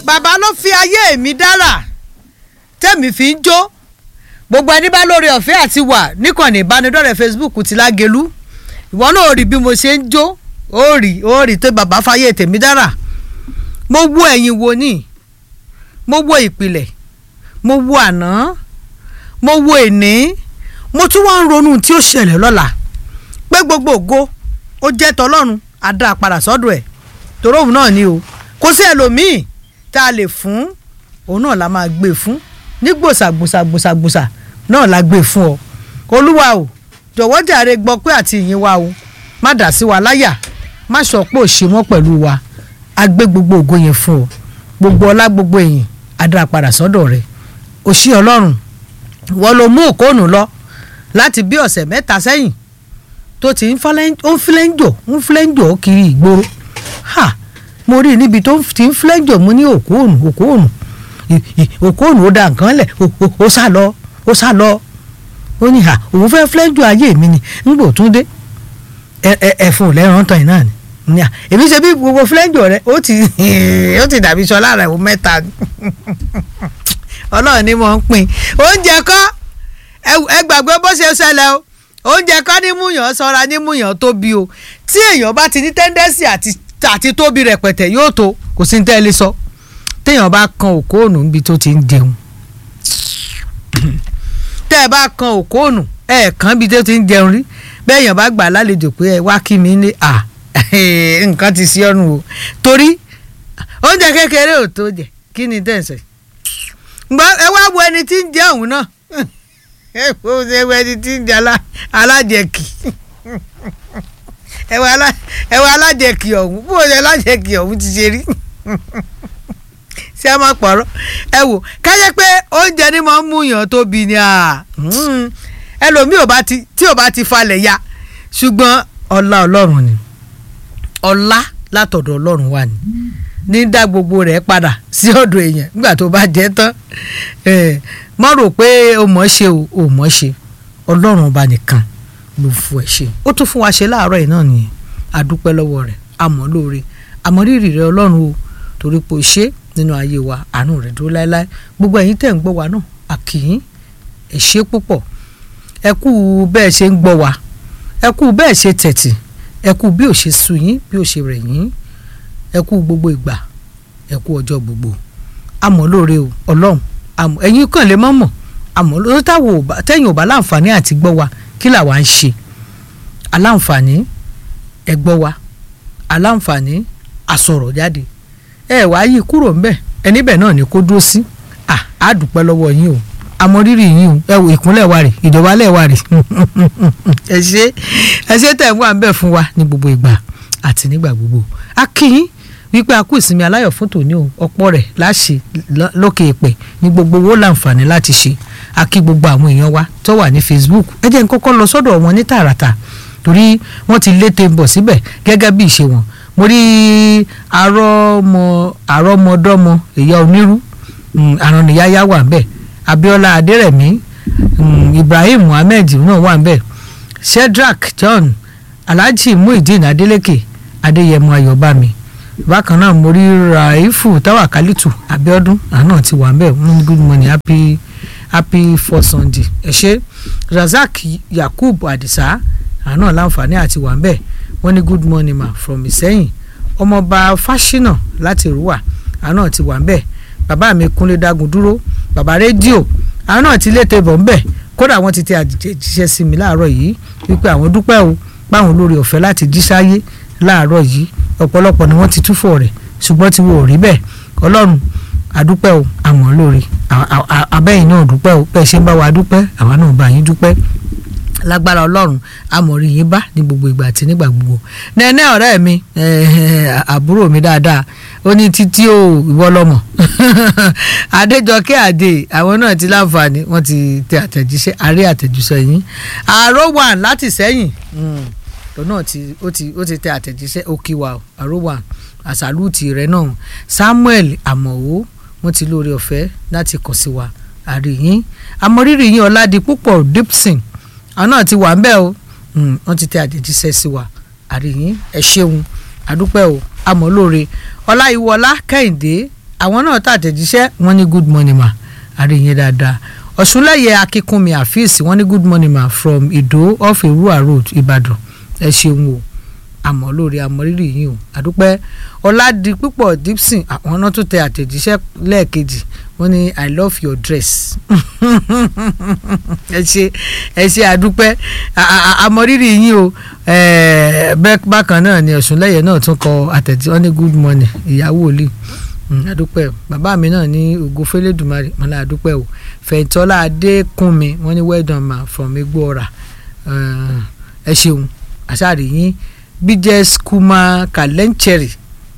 bàbá ló fi ayé mi dára tẹ́mi fi ń jó gbogbo ẹni bá lórí ọ̀fẹ́ àti wà níkànnì ìbánidọ́rẹ̀ẹ́ Facebook ti lágelú ìwọ náà ò rí bí mo ṣe ń jó ó rí ó rí tó bàbá fáyé tèmi dára mo wo ẹ̀yìn wo ni mo wo ìpìlẹ̀ mo wo àná mo wo èní mo tún wá ń ronú tí ó ṣẹlẹ̀ lọ́la pé gbogbo ògo ó jẹ́ tọlọ́run á dá a padà sọ́dọ̀ ẹ̀ torí òun náà ni o kò sí ẹlòmíì tá a lè fún òun náà la máa gbé fún ní gbòsàgbòsàgbòsàgbòsà náà la gbé fún ọ olúwa o jọ̀wọ́ jàre gbọ́ pé àti ìyìn wa o má dà sí wa láyà má sọ pé ò ṣe mọ́ pẹ̀lú wa a gbé gbogbo ògo yẹn fún ọ gbogbo ọlá gbogbo èyìn á dá a padà sọ́dọ̀ rẹ̀ òṣì ọlọ́run wọ́n ló mú òkóònù lọ láti bí ọ̀sẹ̀ mẹ́ta sẹ́yìn tó ti ń fílẹ́ńjò ń fílẹ́ńjò kiri ìgboro ha mo rí i níbi tó ti ń fílẹ́ńjò mo ní òkóònù òkóònù òkóònù ó da nǹkan lẹ̀ ó sá lọ ó sá lọ ó ní ha òun fẹ́ fílẹ́ńjò ayé mi ni ń gbò tún dé ẹ̀fọn lẹ́rán tán náà ni èmi ṣe bí gbogbo fílẹ́ńjò rẹ ó ti ó ti dàbí sọ lára ìwọ mẹ́ta ọlọ́run ni mo ń pín oúnjẹ kọ́ ẹ gbàgbé bó ṣe ṣẹlẹ̀ o oúnjẹ kọ́ ní múyàn sọ́ra ní múyàn tóbi o tí èèyàn bá ti ní tẹ́ndẹ́sì àti àti tóbi rẹpẹtẹ yóò tó kò sí ní tẹ́lẹ̀ sọ téèyàn bá kan òkóònù níbi tó ti ń jẹun tẹ́ ẹ bá kan òkóònù ẹ kàn bí tó ti ń jẹun rí bẹ́ẹ̀ yàn bá gbà lálejò pé ẹ wá kí mi ní à nǹkan ti sí ọ̀run o torí oúnjẹ kékeré ò tó jẹ kí ni tẹ̀sẹ̀ ẹ wá wo ẹni tí ń jẹ òun náà ẹ wo ẹni tí ń jẹ alájẹkì ẹ wo alájẹkì ọ̀hún bó ṣe alájẹkì ọ̀hún ti ṣe rí ṣé a máa pọ̀rọ̀ ẹ wò kájẹ́ pé oúnjẹ ni mo ń mú yàn tóbi ni ẹlòmíì ò bá ti tí ò bá ti falẹ̀ ya ṣùgbọ́n ọlá ọlọ́run ni ọlá látọ̀dọ̀ ọlọ́run wà ní ní dá gbogbo rẹ̀ padà sí ọ̀dọ̀ èèyàn nígbà tó bá jẹ́ tán mọ́ rò pé o mọ̀ ṣe o ò mọ̀ ṣe ọlọ́run ọba nìkan ló fún ẹ ṣe ó tún fún wa ṣe láàárọ̀ yìí náà nìyẹn a dúpẹ́ lọ́wọ́ rẹ̀ àmọ́ lóore àmọ́ rírì rẹ̀ ọlọ́run o torí pé o ṣe nínú ayé wa àánú rẹ̀ dúró láéláé gbogbo ẹ̀yin tẹ̀ ń gbọ́ wa náà àkìyín ẹ ṣé púpọ̀ ẹ kú bẹ́ẹ̀ ṣe ń gbọ́ wa ẹ kú bẹ́ẹ̀ ṣe tẹ̀tì ẹ kú bí ò ṣe sú yín bí ò ṣe rẹ̀ yín ẹ kú gbogbo ìgbà ẹ kú ọjọ́ gbogbo àmọ́ lóore o ọlọ́run àmọ́ ẹ̀yin kàn lè mọ̀ mọ̀ àmọ́ lórí táwọn tẹ́yìn ò bá láǹfààní àti gbọ́ wa kí làwa ń ṣe aláǹfààní ẹ gbọ́ wa aláǹfààní àsọ̀rọ̀ jáde ẹ wá yí kúrò ńbẹ̀ ẹ níbẹ̀ náà ni kó dúró sí à dúpẹ́ lọ́wọ́ yín o àmọ́ rírì yín o ẹ wò ìkúnlẹ̀ wa rè ìjọba lẹ̀ wa rè ẹ ṣe ẹ ṣe tẹ̀ ń wà ńbẹ̀ fún wa ní gbogbo ìgbà àti nígbà gbogbo a kí yín wípé a kú ìsinmi aláyọ̀ fún tòní o ọ̀pọ̀ rẹ̀ láṣẹ lókè èpè ní gbogbo owó láǹfààní láti ṣe a kí gbogbo àwọn èèyàn wa tó wà ní Facebook ẹ jẹ́ n kọ́kọ́ lọ sọ́dọ̀ wọn ní tààràtà torí wọ́n ti lété ń bọ̀ síbẹ̀ gẹ́gẹ́ bí ìṣe wọn mo rí arọ́mọ arọ́mọdọ́mọ ìyá onírú àrùnnìyáyá wà ńbẹ̀ Abíọ́lá Adérẹ̀mí Ibrahim Muhammed náà wà ńbẹ̀ Shedrack John Alhaji Muhyiddin Adeleke Adéyẹmọ Ayọ̀bámi bákan náà mo rí Raifu Tawakalitu Abiodun àná ti wà ńbẹ̀ good morning happy happy for Sunday ẹ ṣé Razak Yakub Adisa àná láǹfààní àti wà ńbẹ̀ wọ́n ní good morning ma from Ìsẹ́yìn ọmọọba Fáṣínà láti Rúwà àná ti wà ńbẹ̀ bàbá mi Kúnlé Dágun dúró bàbá rédíò àná ti lété bọ̀ ńbẹ̀ kódà wọ́n ti tẹ àjíṣẹ́ sí mi láàárọ̀ yìí wípé àwọn dúpẹ́ o páwọn olórí ọ̀fẹ́ láti jí sáyé láàárọ̀ yìí ọ̀pọ̀lọpọ̀ ni wọ́n ti túfọ̀ rẹ̀ ṣùgbọ́n tí wọ́n ò rí bẹ́ẹ̀ ọlọ́run àdúpẹ́ o àmọ́ lórí abẹ́yìn náà dúpẹ́ o bẹ́ẹ̀ ṣe ń bá wa dúpẹ́ àwa náà bá yín dúpẹ́ lágbára ọlọ́run àmọ̀rí yín bá ní gbogbo ìgbà àti nígbà gbogbo nẹ́ẹ̀nẹ́ ọ̀rẹ́ mi àbúrò mi dáadáa ó ní títí o ìwọ lọ́mọ adéjọkẹ́ àdè àwọn náà ti láǹfààní wọ́n ti tẹ àtẹ̀jíṣẹ́ àárẹ̀ àtẹ̀jíṣẹ́ yín àárọ̀ wà láti sẹ́yìn tó náà ti ó ti ó ti tẹ àtẹ̀jíṣẹ́ òkìwà àárọ̀ wà àṣàlùtì rẹ̀ náà Samuel àmọ̀wó wọ́n ti lóore ọ̀fẹ́ láti kàn sí wa àríyìn àmọ̀rírì yín ọ̀làdìpúpọ̀ Dipson àwọn náà ti wà ń bẹ̀ o wọ́n ti tẹ àtẹ̀jíṣẹ́ sí wa àríyìn ẹ ṣeun àdúpẹ́ o amọ̀lóore ọláyíwọlá kẹ́hìndé àwọn náà tàtẹ̀jíṣẹ́ wọ́n ní good morning ma àríyìn dáadáa ọ̀ṣunlẹ̀yẹ akínkúnmi àfíìsì wọ́n ní good morning ma from ìdó off èrúwà road ìbàdàn ẹ ṣeun o àmọ́ lórí àmọ́rírì yìí o àdúpẹ́ ọ̀làdì púpọ̀ dipson àwọn náà tún tẹ àtẹ̀jíṣẹ́ lẹ́ẹ̀kejì wọ́n ní i love your dress ẹ ṣe ẹ ṣe àdúpẹ́ àmọ́rírì yìí o bákan náà ni ọ̀ṣunlẹ̀yẹ náà tún kọ àtẹ̀jíṣẹ́ wọ́n ní good morning ìyàwó òlì àdúpẹ́ bàbá mi náà ní ògo fẹlẹ́dùmarè wọn là àdúpẹ́ o fẹ̀yìntọ́lá adékúnmi wọ́n ní well done ma from egbòora ẹ ṣeun àṣàrí yín bíjẹ́ kuma kàlẹ́ńchẹ̀rì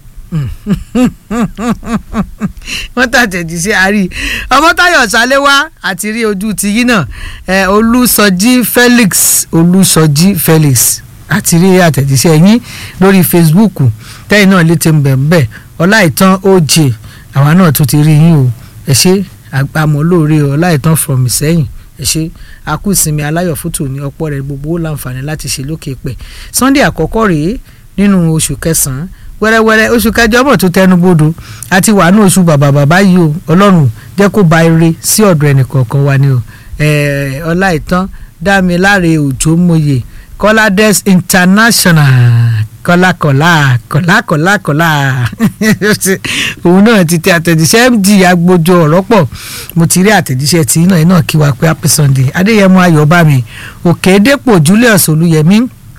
wọ́n tàtẹ̀jì sí àárí ọmọtáyọ̀ sálẹ́wá àti rí ojú tiyín náà olùsọjí felix olùsọjí felix àti rí àtẹ̀jíṣẹ́ yín lórí facebook tẹ́yìn náà létí ń bẹ̀ ń bẹ̀ ọláìtàn oj àwa náà tún ti rí yín o ẹ ṣe àgbàmọ́ lóore ọláìtàn from ìsẹ́yìn ẹ ṣe akú ìsinmi aláyọ̀ fútù ní ọ̀pọ̀ rẹ̀ gbogbo ó láǹfààní láti ṣe lókè pẹ̀ sunday àkọ́kọ́ rèé nínú oṣù kẹsàn-án wẹ́rẹ́wẹ́rẹ́ oṣù kẹjọ bọ̀ tó tẹnu bodò àti wà ní oṣù bàbà bàbá yìí o ọlọ́run jẹ́ kó ba ire sí ọ̀dọ̀ ẹnìkọ̀ọ̀kan wa ni o ọláìtàn dámiláre òjò mòye kọ́ládẹ́s international kọlákọlá kọlákọlá kọlá òun náà ti tẹ àtẹ̀jíṣẹ́ md agbójọ ọ̀rọ̀ pọ̀ mo ti rí àtẹ̀jíṣẹ́ tí iná iná kí wa pé happy sunday adéyẹmọ ayọ̀bámi òkèdèpọ̀ julius olúyẹmí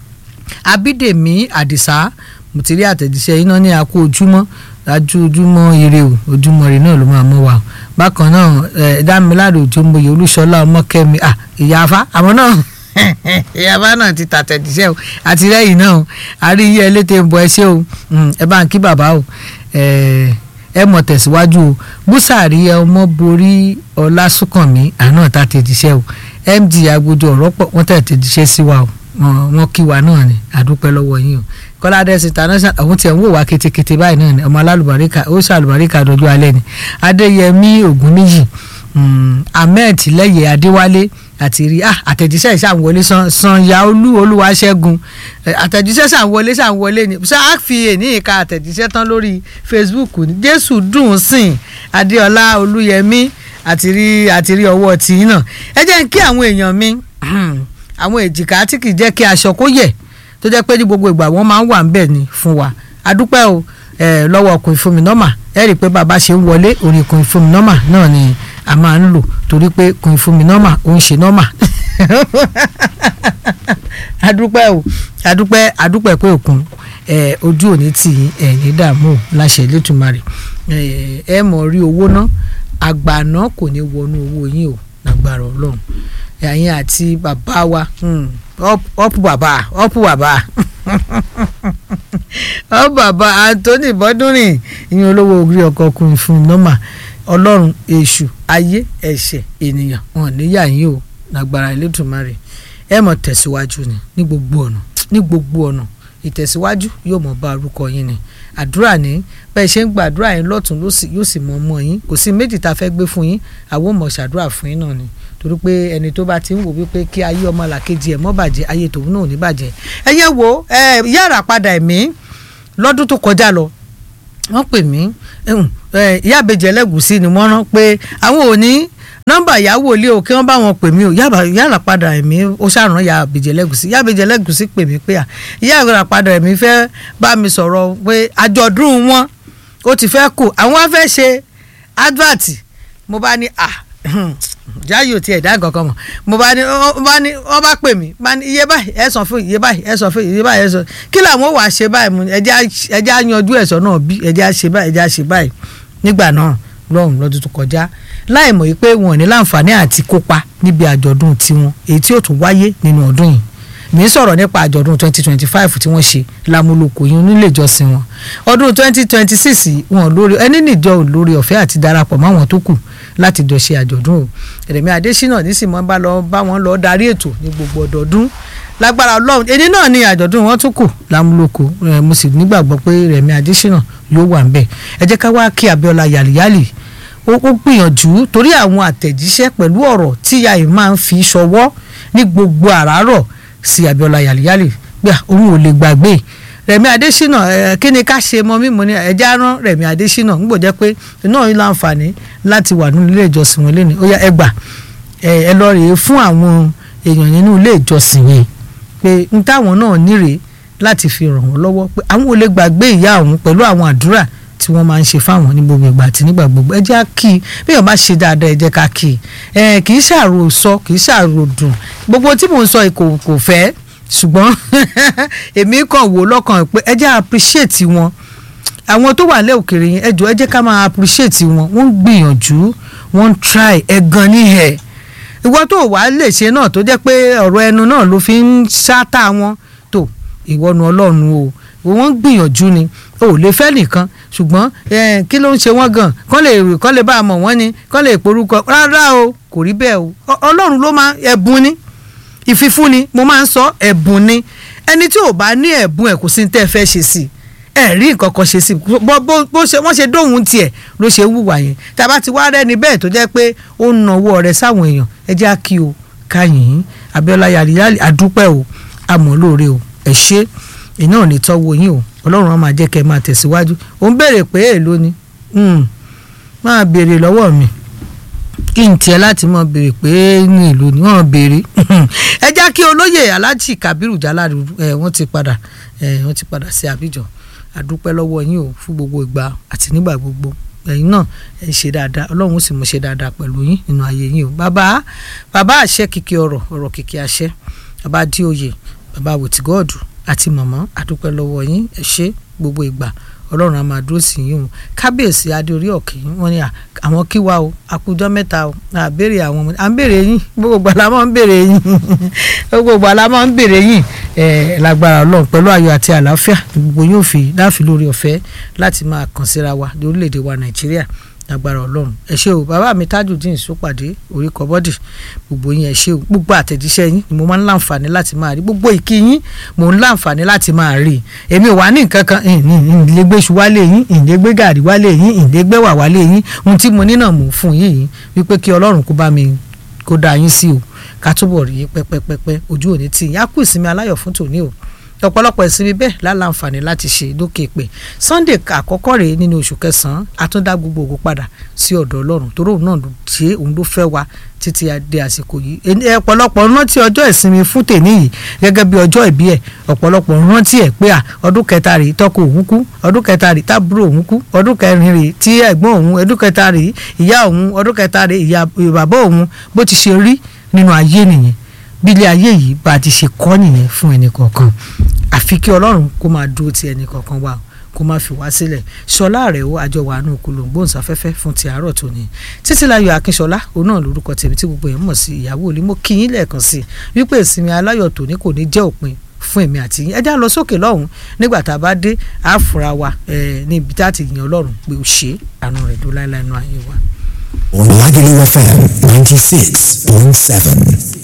abídèmí àdìsá mo ti rí àtẹ̀jíṣẹ́ iná ní akó ojúmọ́ dájú ojúmọ́ ire o ojúmọ́ ire náà ló máa mọ́ wa bákan náà dámiláre òjòmòye olúṣọlá ọmọkẹ́mi ìyáfa àwọn náà ìyàbá náà ti tàtẹ̀jíṣẹ́ o àti lẹ́yìn náà o àrí iye eléte ń bọ ẹ ṣé o ẹ bá ń kí bàbá o ẹ mọ̀ tẹ̀síwájú o búsàrí ọmọ borí ọlásùnkànmí àná tàtẹ̀jíṣẹ́ o md agbójú ọ̀rọ̀ pọ̀ wọ́n tàtẹ̀jíṣẹ́ sí wa o wọ́n kí wa náà ni àdúpẹ́ lọ́wọ́ yín o kọ́ládẹ́sì international àwọn tiẹ̀ ń wò wá ketekete báyìí náà ni ọmọ alálùbáríkà ó ṣàlùbáríkà dọjú alẹ́ ni adéyẹmí ògúnníyì ahmed lẹ́yẹ adéwálé àti rí ah àtẹ̀jíṣẹ́ ìṣàwọlé sanya olú olúwaṣẹ́gun àtẹ̀jíṣẹ́ ṣàwọlé ṣàwọlé ni ṣáà fi èní ìka àtẹ̀jíṣẹ́ tán lórí facebook ní jésù dùn sìn adéọlá olúyẹmí àti rí àti rí ọwọ́ tì í náà ẹ jẹ́ kí àwọn èèyàn mi àwọn èjìká tí kì í jẹ́ kí aṣọ kó yẹ̀ tó jẹ́ pé ní gbogbo ìgbà wọ́n máa ń wà ń bẹ̀ ni fún wa adúpẹ́ o lọ́wọ́ ọkùnrin fún mi nọ́mà ẹ rí i pé bàbá ṣe ń wọlé orí ọkùnrin fún mi nọ́mà náà ni a máa ń lò torí pé kùn fún mi nọ́mà ó ń ṣe nọ́mà adúpẹ́ o adúpẹ́ adúpẹ́ pé òkun ojú òní tì í ẹ̀ ní dààmú láṣẹ lẹ́tùmarè ẹ mọ̀ rí owó ná àgbàná kò ní wọnú owó yín o lágbára ọlọ́run ẹ̀yin àti bàbá wa ọ̀pù bàbá ọ̀pù bàbá ọ̀pù bàbá Anthony bọ́dúnrìn ìyẹn olówó orí ọkọ̀ kùn fún nọ́mà ọlọ́run èṣù ayé ẹ̀ṣẹ̀ ènìyàn wọn níyà yín o lágbára Elédùmarè ẹ mọ̀ tẹ̀síwájú ni ní gbogbo ọ̀nà ní gbogbo ọ̀nà ìtẹ̀síwájú yóò mọ̀ bá orúkọ yín ni àdúrà ní bẹ́ẹ̀ ṣe ń gba àdúrà yín lọ́tún lọ́sì yóò sì mọ̀ ọmọ yín kò sí méjì tá a fẹ́ gbé fún yín àwọn ò mọ̀ ṣàdúrà fún yín náà ni torí pé ẹni tó bá ti ń wò wípé kí ayé ọmọ làkejì ẹ̀ mọ́ bàjẹ́ ayé tòun náà ò ní bàjẹ́ ẹ yẹ wo yàrá padà ẹ̀mí lọ́dún tó kọjá lọ wọ́n pè mí ìyá àbèjì ẹlẹ́gùsí ni wọ́n rán pé àwọn ò ní nọ́mbà ìyàwó ilé o kí wọ́n bá wọn pè mí o yàrá padà ẹ̀mí ó ṣàrán ìyá àbèjì ẹlẹ́gùsí ìyá àbèjì ẹlẹ́gùsí pè mí pé ìyá àgbàrá padà ẹ̀mí fẹ́ bá mi sọ̀rọ̀ pé àjọ̀dún wọn ó ti fẹ́ kù àwọn á fẹ́ ṣe advert mo bá ní à jáyò tí ẹ̀dá kankan mọ̀ mo bá ní wọ́n bá pè mí bá ní iye báyìí ẹ san fún iye báyìí ẹ san fún iye báyìí ẹ san kí làwọn wàá ṣe báyìí mu ẹjẹ́ á yanjú ẹ̀sọ́ náà bí ẹjẹ́ á ṣe báyìí ẹjẹ́ á ṣe báyìí nígbà náà lọ́run lọ́dún tó kọjá láì mọ̀ wípé wọn ò ní láǹfààní àti kópa níbi àjọ̀dún tiwọn èyí tí ó tún wáyé nínú ọdún yìí mi ń sọ̀rọ̀ nípa àjọ̀dún twenty twenty five tí wọ́n ṣe lámúlòkò yín nílé ìjọsìn wọn ọdún twenty twenty six wọn lórí ẹni níjọ lórí ọ̀fẹ́ àti darapọ̀ mọ́ àwọn tó kù láti jọ ṣe àjọ̀dún o Rẹ̀mí Adésínà nísìmọ́ bá lọ bá wọn lọ darí ètò ní gbogbo ọdọọdún lágbára Ọlọ́run èdè náà ni àjọ̀dún wọn tún kù lámúlòkò mo sì nígbàgbọ́ pé Rẹ̀mí Adésínà yóò wà ń bẹ̀ ẹ jẹ́ ká wá kí Abíọ́lá yàlíyàlì ó gbìyànjú torí àwọn àtẹ̀jíṣẹ́ pẹ̀lú ọ̀rọ̀ tíya yìí máa ń fi ṣọwọ́ ní gbogbo àràárọ̀ sí Abíọ́lá yàlíyàlì gbà òun ò lè gbàgbé Rẹ̀mí Adésínà ẹ kí ni ká ṣe mọ mímu ni ẹja rán Rẹ̀mí Adésínà ń gbọ́dọ̀ pé náà yín láǹfààní láti wà nínú ilé ìjọsìn wọn lẹ́nu ó yá ẹ gbà ẹ lọ rèé fún àwọn èèyàn nínú ilé ìjọsìn yẹn pé n táwọn náà nírèé láti fi ràn wọ́n lọ́wọ́ pé àwọn ò lè gbàgbé ìyá àwọn pẹ̀lú àwọn àdúrà tí wọ́n máa ń ṣe fáwọn ní gbogbo ìgbà àti nígbà gbogbo ẹ jẹ́ á kí i bí èèyàn bá ṣe dáadáa ẹ jẹ́ ká kí i ẹ kì í ṣàrò sọ kì í ṣàrò dùn gbogbo tí mò ń sọ kò kò fẹ́ ṣùgbọ́n èmi kàn wò lọ́kàn pé ẹ jẹ́ appreciate wọn àwọn tó wà lẹ́ òkèrè yẹn ẹ jọ̀ọ́ ẹ jẹ́ ká máa appreciate wọn wọ́n ń gbìyànjú wọ́n ń try ẹ gan ní ẹ̀ ìwọ tó wàá lè ṣe náà tó jẹ́ pé ọ̀rọ̀ ẹnu náà ló fi ń ṣáátà wọn tó ìwọ́nu ọlọ́run o wọ́n ń gbìyànjú ni o ò lè fẹ́ nìkan ṣùgbọ́n kí ló ń ṣe wọ́n gan kán lè kán lè bá a mọ̀ wọ́n ni kán lè porúkọ rárá o kò rí bẹ́ẹ̀ o ọlọ́run ló máa ẹ̀bùn ni ìfifúnni mo máa ń sọ ẹ̀bùn ni ẹni tí ò bá ní ẹ̀bùn ẹ̀ kò sí ní tẹ́ ẹ fẹ́ ṣe sí ẹ rí nǹkan kan ṣe sí bó bó ṣe wọ́n ṣe dóhùn tiẹ̀ ló ṣe wùwà yẹn tàbá ti wá rẹ́ni bẹ́ẹ̀ tó jẹ́ pé ó ń nawọ́ rẹ̀ sáwọn èèyàn ẹ jẹ́ á kí o káyìn Abíọ́lá yàrá àdúpẹ́ o àmọ́ lóore o ẹ ṣé iná ò ní tọ́wọ́ yín o ọlọ́run á máa jẹ́ kẹ́ ẹ máa tẹ̀síwájú ò ń béèrè pé èèló ni máa béèrè lọ́wọ́ mi kí n tiẹ̀ láti mọ̀ béèrè pé ní ìlú ni wọ́n béèrè ẹ já kí olóyè aláàjì Kabiru Jaladu ẹ wọ́n ti padà ẹ wọ́n ti padà sí Abidjan àdúpẹ́ lọ́wọ́ yín o fún gbogbo ìgbà àti nígbà gbogbo ẹ̀yin náà ẹ ṣe dáadáa ọlọ́run ó sì mú ṣe dáadáa pẹ̀lú yín nínú ayé yín o bàbá bàbá àṣẹ kìkì ọ̀rọ̀ ọ̀rọ̀ kìkì àṣẹ bàbá díòye bàbá wòtígọ́ọ̀dù àti màmá àdúpẹ́ lọ́wọ́ yín ẹ ṣé gbogbo ìgbà ọlọ́run á máa dúró sí yín o kábíyèsí adéorí ọ̀kì wọ́n ní àwọn kí wa o àkójọ mẹ́ta o à béèrè àwọn ọmọdé à ń béèrè yín gbogbo ìgbà la máa ń béèrè yín gbogbo ìgbà la máa ń béèrè yín ẹ lágbára ọlọ́run pẹ̀lú ayọ̀ àti àlàáfíà gbogbo yóò fi láàfin lórí ọ̀fẹ́ láti máa kàn síra wa ní orílẹ̀-èdè wa nàìjíríà agbára ọlọ́run ẹ ṣé o bàbá mi tajudeen sọpàdé orí kọ́bọ́dì gbogbo yín ẹ ṣé o gbogbo àtẹ̀jíṣẹ́ yín ni mo máa ń láǹfààní láti máa rí gbogbo ìkí yín mo ń láǹfààní láti máa rí èmi ò wá ní nǹkan kan ìlégbé iṣu wálé yín ìlégbé gàrí wálé yín ìlégbé wà wálé yín ohun tí mo ní náà mò ń fún yín yìí wípé kí ọlọ́run kó bá mi kó dá yín sí o ká túbọ̀ rí pẹ́pẹ́pẹ́pẹ́ ojú òní tì yín á kú ìsinmi aláyọ̀ fún tòní o ọ̀pọ̀lọpọ̀ ìsinmi bẹ́ẹ̀ láǹfààní láti ṣe lókè pé sunday àkọ́kọ́ rèé nínú oṣù kẹsàn-án àtúndá gbogbo ògo padà sí ọ̀dọ̀ ọlọ́run torí òun náà ṣe òun ló fẹ́ wa títí dé àsìkò yìí ọ̀pọ̀lọpọ̀ rántí ọjọ́ ìsinmi fún tèmi yìí gẹ́gẹ́ bí ọjọ́ ìbí ẹ̀ ọ̀pọ̀lọpọ̀ rántí ẹ̀ pé à ọdún kẹta rèé tọkọ òun kú ọdún kẹta rèé tábúrò òun kú ọdún kẹrin rèé tí ẹ̀gbọ́n òun ọdún kẹta rèé ìyá òun ọdún kẹta rèé ìyá bàbá òun bó ti ṣe rí nínú ayé nìyẹn bí ilé ayé yìí bá ti ṣe kọ́ nìyẹn fún ẹnì kọ̀ọ̀kan àfi kí ọlọ́run kó máa dúró ti ẹnì kọ̀ọ̀kan wa kó má fi wá sílẹ̀ ṣọlá rẹ̀ ó àjọ wà nù kúlòǹgbòǹsáfẹ́fẹ́ fún ti àárọ̀ tòní títílayọ̀ akínṣọlá òun náà lórúkọ tèmi tí gbogbo yẹn mọ̀ sí ìyàwó òní mo kí yín lẹ́ẹ̀kan sí i wípé ìsinmi aláyọ̀ tòní kò ní jẹ́ òpin fún èmi àti yín ẹ já lọ sókè lọ́hùn nígbà tá a bá dé àfúrà wa níbi tá a ti yàn ọlọ́run pé ó ṣe àánú rẹ̀ dó láéláé nù ayé wa. Lagelu FM ninety six point seven.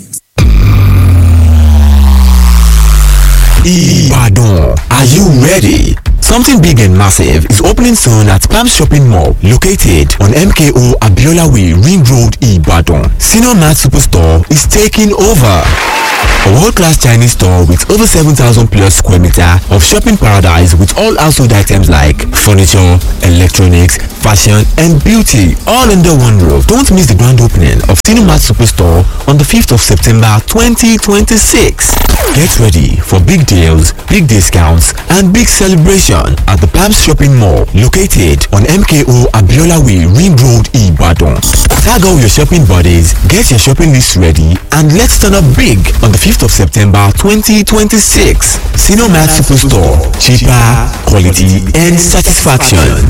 Ibadan. Are you ready? Something big and massive is opening soon at Palm Shopping Mall, located on MKO Abiola Way, Ring Road, Ibadan. Senior Mart Superstore is taking over. A world-class Chinese store with over 7,000 plus square meter of shopping paradise with all household items like furniture, electronics, fashion and beauty all under one roof. Don't miss the grand opening of Cinemat Superstore on the 5th of September 2026. Get ready for big deals, big discounts and big celebration at the Palms Shopping Mall located on MKO Abiola Way Ring Road Ibadan. Tag all your shopping buddies, get your shopping list ready and let's turn up big on the 5th of September 2026. Cinemat Superstore. Cheaper, quality and satisfaction.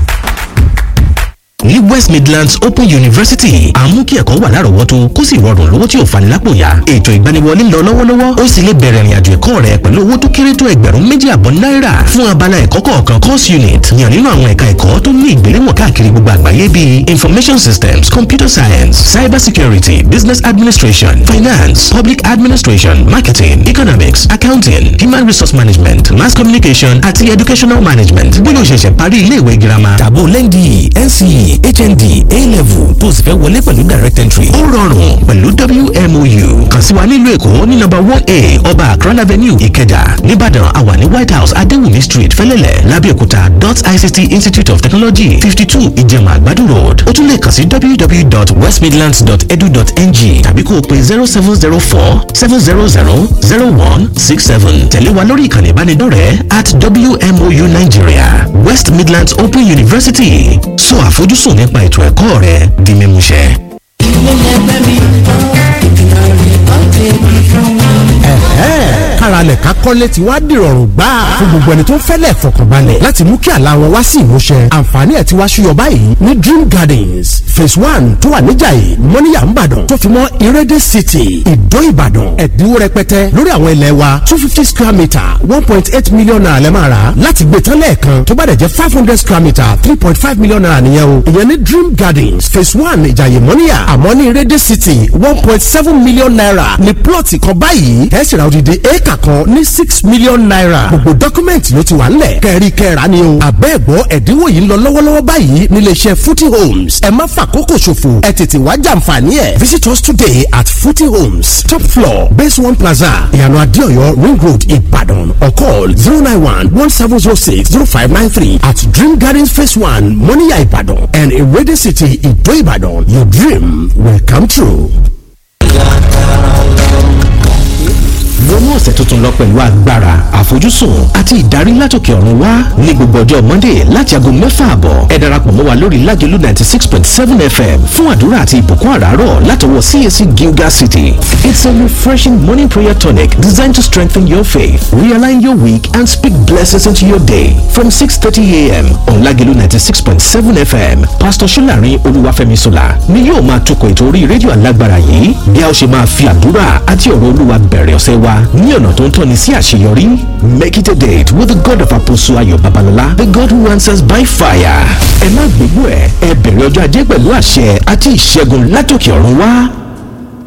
ní west midlands open university àmú kí ẹ̀kọ́ wà lárọ̀ọ́wọ́tó kó sì rọrùn lówó tí ò fani lápò yá ètò ìgbaniwọlé ń lọ lọ́wọ́lọ́wọ́ ó sì lè bẹ̀rẹ̀ ìrìnàjò ẹ̀kọ́ rẹ pẹ̀lú owó tó kéré tó ẹgbẹ̀rún méjì àbọ̀ náírà fún abala ẹ̀kọ́ kọ̀ọ̀kan course unit yàn nínú àwọn ẹ̀ka ẹ̀kọ́ tó ní ìgbéléwọ̀n káàkiri gbogbo àgbáyé bíi information systems computer science cyber security business administration finance public administration marketing economics accounting human resource management mass communication àti educational management bóyá o ṣẹ̀ṣẹ̀ parí ilé ìwé girama Tàbó lẹ́ndì NCE hnd a-level tó o sì fẹ́ wọlé pẹ̀lú direct entry ó rọrùn pẹ̀lú wmou kàn sí wa nílùú èkó ní nọ́mbà one a ọba akran avenue ìkẹjà nìbàdàn àwa ní white house adéwùmí street fẹ́lẹ́lẹ̀ lábẹ́òkúta dot ict institute of technology fifty two ìjẹ̀mà àgbàdo road ó tún lè kàn sí www.westmidlands.edu.ng tàbí kó o pe zero seven zero four seven zero zero zero one six seven tẹ̀lé wa lórí ìkànnì ìbánidọ́rẹ̀ẹ́ at wmou nigeria west midlands open university sọ àfojúsùn nípa ètò ẹ̀kọ́ rẹ di mímúṣẹ. káralẹ̀ ká kọ́lé ti wá dìrọ̀rùn gbà fún gbogbo ẹni tó ń fẹ́lẹ̀ fọkànbalẹ̀ láti mú kí àlá wọn wá sí ìmúṣẹ àǹfààní ẹ̀ ti wá ṣúyọ báyìí ní dream gardens phase one tó wà níjàyè mọ́níyà ńbàdàn tó fi mọ́ ìrẹ́dẹ̀ city ìdó ìbàdàn ẹ̀dínwó rẹpẹtẹ lórí àwọn ilẹ̀ wa two fifty square metre one point eight million naira lẹ́ máa rà láti gbé tán lẹ́ẹ̀kan tó bá dẹ̀ jẹ́ five hundred square metre three point five million naira nìyẹn o ìyẹn ní dream gardens phase one ìjàyè mọ́níyà àmọ́ ní ìrẹ́dẹ̀ city one point seven million naira ní plọ̀tì kan báyìí ẹ̀ sì ra odidi éèkà kan ní six million naira gbogbo dọ́kúmẹ̀ntì ló ti wà ńlẹ̀ kẹ́rí kẹ́ra ni o àbẹ́ẹ̀gbọ́ ẹ̀dínwó yìí ń lọ lọ́wọ́lọ́wọ́ báyìí nílé iṣẹ́ footy homes ẹ má fàkókò ṣòfò ẹ tètè wá jàǹfààní ẹ̀ visit us today at footy homes top floor base one plaza ìyànà adéọyọ ring road ìbàdàn or call zero nine one one seven zero six zero five nine three at dream gardens phase one moniya ìbàdàn and ewéde city ìdó ìbàdàn your dream will come true. wọnú ọ̀sẹ̀ tuntun lọ pẹ̀lú agbára àfojúsùn àti ìdarí látòkè ọ̀run wá ní gbogbo ọjọ́ monday láti aago mẹ́fà àbọ̀ ẹ darapọ̀ mọ́ wa lórí lágẹ̀lú ninety six point seven fm fún àdúrà àti ìbùkún àràárọ̀ látọwọ́ cac gilgal city it's a refreshing morning prayer tonic designed to strengthen your faith realign your week and speak blessings into your day from six thirty a.m. on lágẹ̀lú ninety six point seven fm pastor solarin olúwàfẹ́mi sola ni yóò máa tukọ̀ ètò orí rédíò alágbára yìí bí a ó ṣe máa fi àdúrà àti ọ̀rọ̀ olúwa bẹ̀rẹ̀ ọ̀sẹ̀ wa ní ọ̀nà tó ń tọ́ni sí àṣeyọrí. Make it a date with the God of Apostle Ayo Babalola, the God who answers by fire. Ẹ má gbégbó ẹ̀, ẹ bẹ̀rẹ̀ ọjọ́ ajé pẹ̀lú àṣẹ àti ìṣẹ́gun látòkè ọ̀run wá.